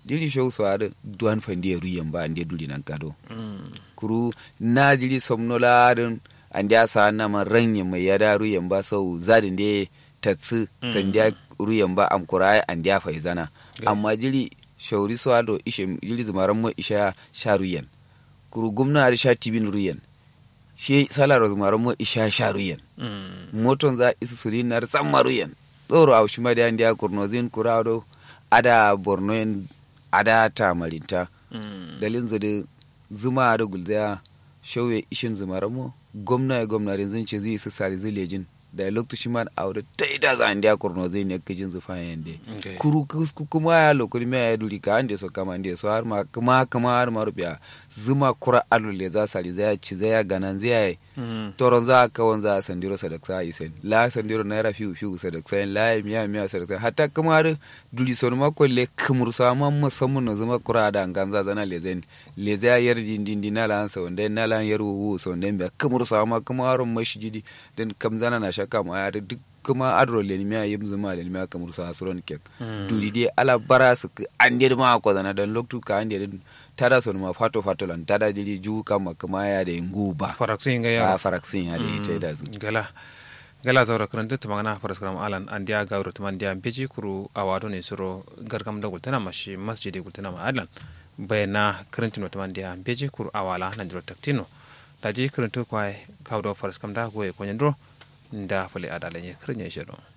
jiri show so ada duan fandi ruyan ba ande duli nan kado kuru na jiri somnola dan ande asa na man ranye mai yada ruyan ba sau zadin de tatsu sandiya ruyan ba am kurai ande ya faizana amma jiri shauri so ado ishe jiri zumaran mo isha sha ruyan kuru gumna da sha tibin ruyan shi sala zumaran mo isha sha ruyan moton za isu sulin na tsamma ruyan tsoro a shi ma da ande ya kurnozin kurado ada borno ada tamarinta dalin zade zuma da gulzaya shauye ishin zumaramo gwamna ya gwamna rinzin ce zai su sari zilejin da lokacin man aure ta ita za a ndiya kurno zai ne kijin zufa yande kuru kuma ya lokuri mai ya duri ka ande so kama ande so har ma kuma kuma har ma rubiya zuma kura alule za sari zai ci zai ganan zai toron za ka wanza sandiro sadaksa isen la sandiro naira fiu fiu sadaksa la miya miya sadaksa hatta kuma har duri son ma kolle kumur sama musamman na zuma kura da ganza zana lezen leze ya yar dindin dina la ansa wanda na la yar wu so wanda be kumur sama kuma har mashjidi dan kam zana na shaka ma ya duk kuma adro le ni miya yim zuma le ni miya kamur sa suron kek duri dai ala bara su an dir ma ko zana dan loktu ka an dir tada son ma fato fato lan tada jiri ju kama kuma ya da nguba faraksin ga ya faraksin ya da ita da zu gala gala zaura karanta ta magana faras karam alan an dia gawro ta man dia beji kuru awado ne suro gargam da gultana mashi masjidi gultana ma alan bayana karantino ta man dia beji kuru awala nan diro taktino daji karanto kwai kawdo faras kam da goye konyandro nda fale adalanye karnya shiro